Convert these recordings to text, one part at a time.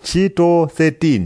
ntchito 13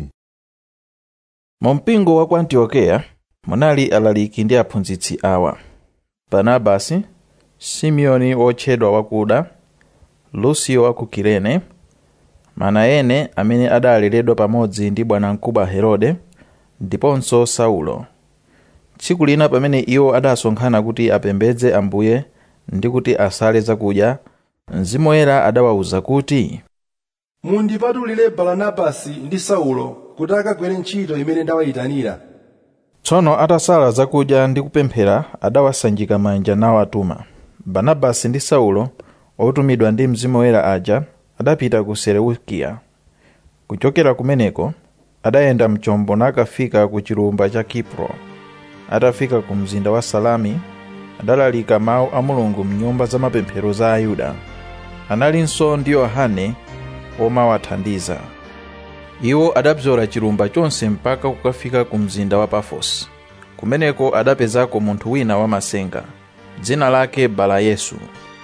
mu mpingo wa ku antiokeya munali alaliki ndi aphunzitsi awa barnabasi simeoni wotchedwa wakuda lusio wa ku kirene manayene amene adaleredwa pamodzi ndi bwanamkubwa herode ndiponso saulo tsiku lina pamene iwo adasonkhana kuti apembedze ambuye ndi kuti asale zakudya mzimu woyera adawawuza kuti mundipatulire baranabasi ndi saulo kuti akagwire ntchito imene ndawayitanira tsono atasala zakudya ndi kupemphera adawasanjika manja nawatuma barnabasi ndi saulo otumidwa ndi mzimu woyera aja adapita ku seleukiya kuchokera kumeneko adayenda mchombo nakafika ku chilumba cha kipro atafika ku mzinda wa salami adalalika mawu a mulungu mnyumba za mapemphero za ayuda analinso ndi yohane omawathandiza iwo adabzola chilumba chonse mpaka kukafika ku mzinda wa pafosi kumeneko adapezako munthu wina wamasenga dzina lake balayesu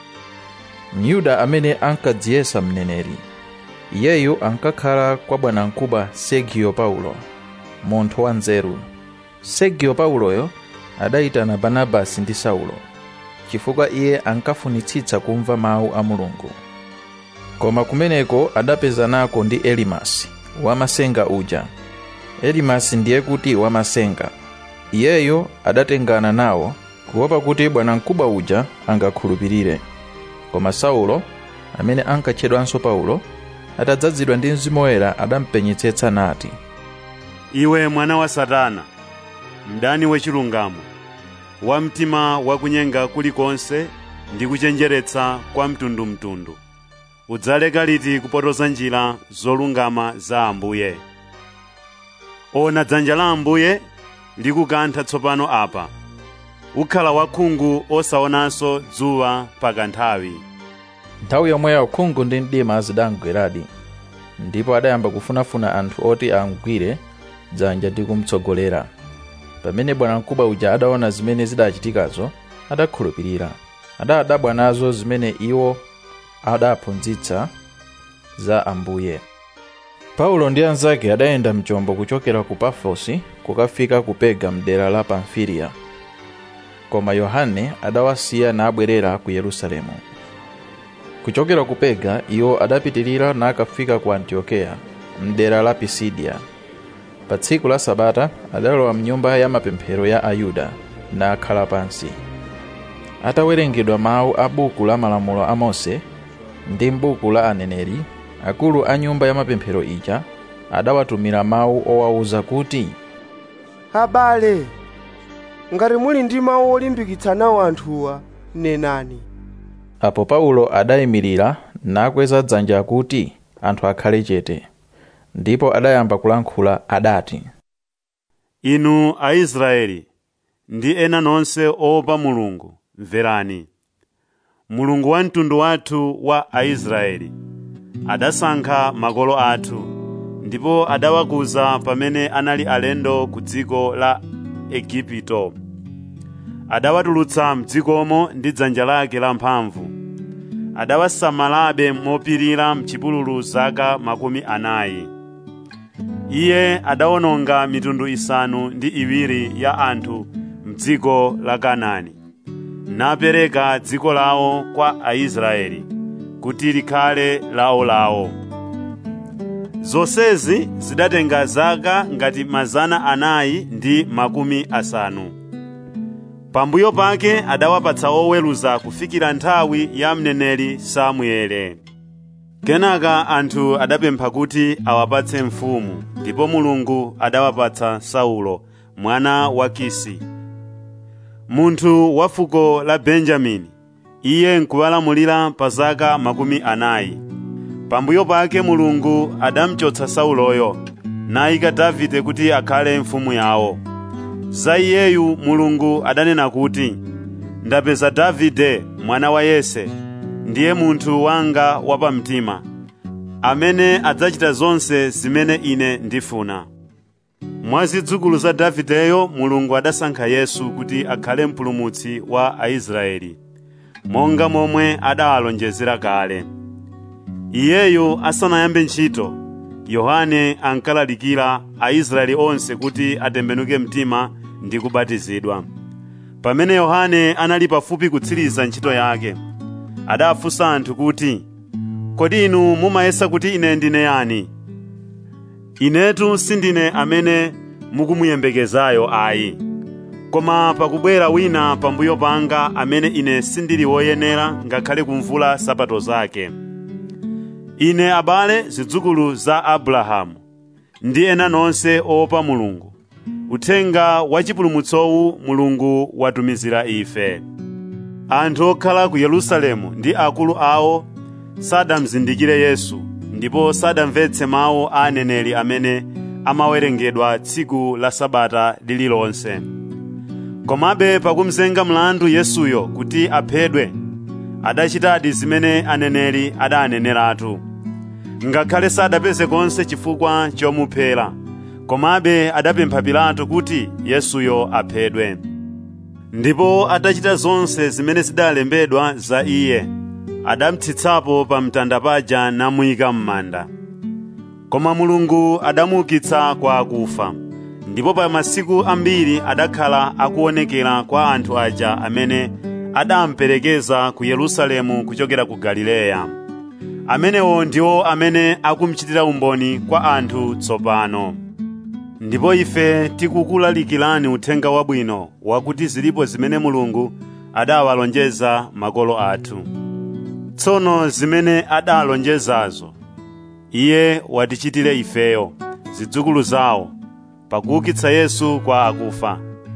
myuda amene ankadziyesa mneneri iyeyu ankakhala kwa bwanamkubwa sergio paulo munthu wanzeru sergio pauloyo adayitana barnabasi ndi saulo chifukwa iye ankafunitsitsa kumva mawu a mulungu koma kumeneko adapezanako ndi elimasi wamasenga uja elimasi ndiye kuti wamasenga iyeyo adatengana nawo kuopa kuti bwanamkubwa uja angakhulupirire koma saulo amene ankatchedwanso paulo atadzazidwa ndi mzimu woyera adampenyetsetsa nati iwe mwana wa satana mdani wachilungamo wa mtima wakunyenga kulikonse ndi kuchenjeretsa kwa mtundumtundu udzaleka liti kupotoza njira zolungama za ambuye ona dzanja la ambuye likukantha tsopano apa ukhala wakhungu osaonanso dzuwa pakanthawi nthawi yomweyo khungu ndi mdima zidamgweradi ndipo adayamba kufunafuna anthu oti amugwire dzanja ndi kumtsogolera pamene bwanamkubwa uja adaona zimene zidachitikazo adakhulupirira adadabwa nazo zimene iwo adaphunzitsa za ambuye paulo ndi anzake adayenda mchombo kuchokera ku pafosi kukafika ku pega mdera la pamfiliya koma yohane adawasiya nabwerera ku yerusalemu kuchokera ku pega iwo adapitirira nakafika ku antiokeya mdera la pisidiya pa tsiku la sabata adalowa mnyumba ya mapemphero ya ayuda nakhala pansi atawerengedwa mawu a buku la malamulo a mose ndi m'buku la aneneri akulu a nyumba ya mapemphero ija adawatumira mawu owawuza kuti abale ngati muli ndi mawu olimbikitsa nawo anthuwa nenani apo paulo adayimirira nakweza dzanja kuti anthu akhale chete ndipo adayamba kulankhula adati inu aisraeli ndi ena nonse oopa mulungu mverani mulungu wa mtundu wathu wa aisraeli adasankha makolo athu ndipo adawakuza pamene anali alendo ku dziko la egipto adawatulutsa mdzikomo ndi dzanja lake lamphamvu adawasamalabe mopirira mchipululu zaka makumi anayi iye adawononga mitundu isanu ndi iwiri ya anthu mdziko la kanaani napereka dziko lawo kwa aisraeli kuti likhale lawolawo zonsezi zidatenga zaka ngati mazana anayi ndi makumi asanu pambuyo pake adawapatsa oweruza kufikira nthawi ya mneneri samuele kenaka anthu adapempha kuti awapatse mfumu ndipo mulungu adawapatsa saulo mwana wa kisi munthu wa fuko la benjamini iye nkuwalamulira pa zaka makumi anayi pambuyo pake mulungu adamchotsa sauloyo nayika davide kuti akhale mfumu yawo za iyeyu mulungu adanena kuti ndapeza davide mwana wa yese ndiye munthu wanga wapamtima amene adzachita zonse zimene ine ndifuna mwa zidzukulu za davideyo mulungu adasankha yesu kuti akhale mpulumutsi wa aisraeli monga momwe adawalonjezera kale iyeyo asanayambe ntchito yohane ankalalikira aisraeli onse kuti atembenuke mtima ndi kubatizidwa pamene yohane anali pafupi kutsiriza ntchito yake adafunsa anthu kuti kodi inu mumayesa kuti ine ndine yani inetu sindine amene mukumuyembekezayo ayi koma pakubwera wina pambuyo panga amene ine sindili woyenera ngakhale kumvula sapato zake ine abale zidzukulu za abrahamu ndi ena nonse oopa mulungu uthenga wachipulumutsowu mulungu watumizira ife anthu okhala ku yerusalemu ndi akulu awo sadamzindikire yesu ndipo sadamvetse mawu a aneneri amene amawerengedwa tsiku la sabata lililonse komabe pakumzenga mlandu yesuyo kuti aphedwe adachitadi zimene aneneri adaneneratu ngakhale sadapeze konse chifukwa chomuphera komabe adapempha pilato kuti yesuyo aphedwe ndipo atachita zonse zimene zidalembedwa za iye adamutsitsapo pa mtanda paja namuyika m'manda koma mulungu adamuukitsa kwa akufa ndipo pa masiku ambiri adakhala akuonekera kwa anthu aja amene adamperekeza ku yerusalemu kuchokera ku galileya amenewo ndiwo amene akumuchitira umboni kwa anthu tsopano ndipo ife tikukulalikirani uthenga wabwino wakuti zilipo zimene mulungu adawalonjeza makolo athu tsono zimene adalonjezazo iye watichitire ifeyo zidzukulu zawo pakuukitsa yesu kwa akufa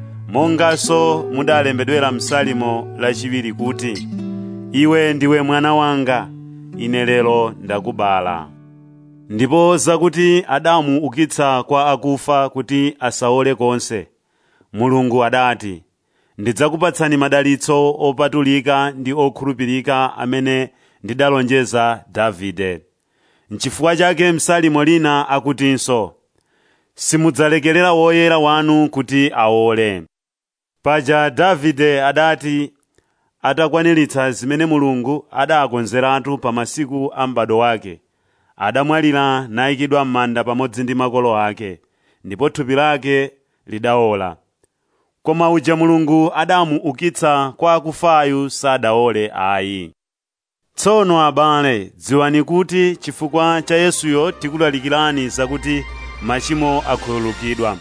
monganso mudalembedwera msalimo lachiwiri kuti iwe ndiwe mwana wanga ine lero ndakubala ndipo zakuti adamuukitsa kwa akufa kuti asaole konse mulungu adati ndidzakupatsani madalitso opatulika ndi okhulupirika amene ndidalonjeza davide nchifukwa chake msalimo lina akutinso simudzalekerera woyera wanu kuti aole paja davide adati atakwaniritsa zimene mulungu adakonzeratu pa masiku a m'bado wake adamwalira nayikidwa m'manda pamodzi ndi makolo ake ndipo thupi lake lidaola koma uja mulungu adamuukitsa kwa akufayu sadaole ayi tsono abale dziwani kuti chifukwa cha yesuyo tikulalikirani zakuti machimo akhululukidwa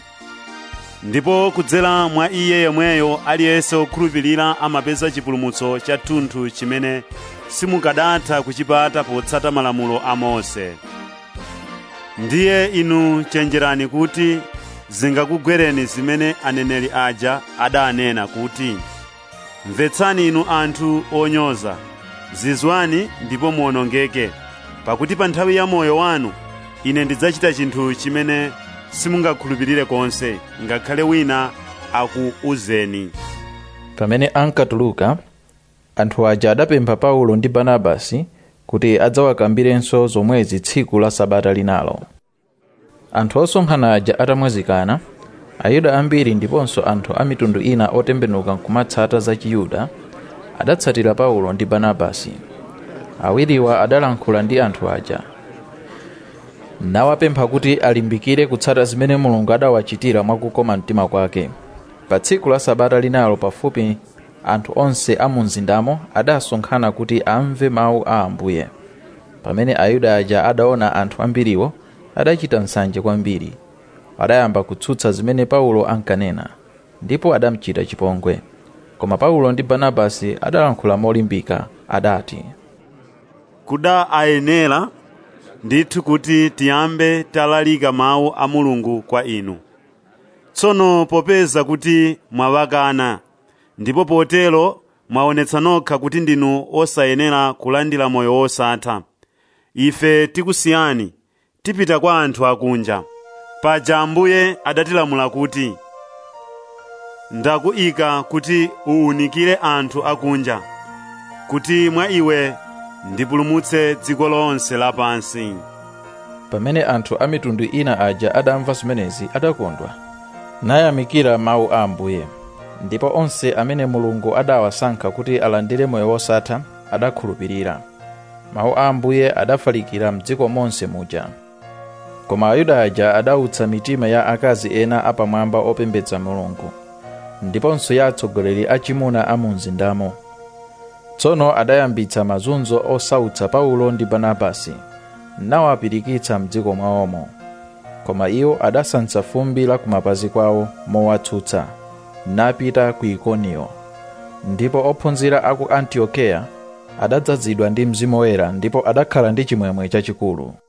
ndipo kudzera mwa iye yemweyo aliyense okhulupirira amapeza chipulumutso cha thunthu chimene simukadatha kuchipata potsata malamulo a mose ndiye inu chenjerani kuti zingakugwereni zimene aneneri aja adanena kuti mvetsani inu anthu onyoza zizwani ndipo muwonongeke pakuti pa nthawi ya moyo wanu ine ndidzachita chinthu chimene simungakhulupirire konse ngakhale wina akuuzeni pamene ankatuluka anthu aja adapempha paulo ndi barnabasi kuti adzawakambirenso zomwezi tsiku la sabata linalo anthu osonkhana aja atamwazikana ayuda ambiri ndiponso anthu a mitundu ina otembenuka nkumatsata za chiyuda adatsatira paulo ndi barnabasi awiriwa adalankhula ndi anthu aja nawapempha kuti alimbikire kutsata zimene mulungu adawachitira mwakukoma mtima kwake pa tsiku la sabata linalo pafupi anthu onse a mu mzindamo adasonkhana kuti amve mawu a ambuye pamene ayuda aja adaona anthu ambiriwo adachita nsanje kwambiri adayamba kutsutsa zimene paulo ankanena ndipo adamuchita chipongwe koma paulo ndi barnabasi adalankhula molimbika adati kuda ayenera ndithu kuti tiyambe talalika mawu a mulungu kwa inu tsono popeza kuti mwawakana ndipo potero mwaonetsa nokha kuti ndinu osayenera kulandira moyo wosatha ife tikusiyani tipita kwa anthu akunja paja ambuye adatilamula kuti ndakuyika kuti uwunikire anthu akunja kuti mwa iwe ndipulumutse dziko lonse lapansi pamene anthu a mitundu ina aja adamva zimenezi adakondwa nayamikira mawu a ambuye ndipo onse amene mulungu adawasankha kuti alandire moyo wosatha adakhulupirira mawu a ambuye adafalikira mdziko monse muja koma ayuda aja adautsa mitima ya akazi ena apamwamba opembedza mulungu ndiponso ya atsogoleri achimuna a mu mzindamo tsono adayambitsa mazunzo osautsa paulo ndi barnabasi nawapirikitsa mdziko mwawomo koma iwo adasansa fumbi la kumapazi kwawo mowatsutsa napita ku ikoniyo ndipo ophunzira aku antiokeya adadzazidwa ndi mzimu woyera ndipo adakhala ndi chimwemwe chachikulu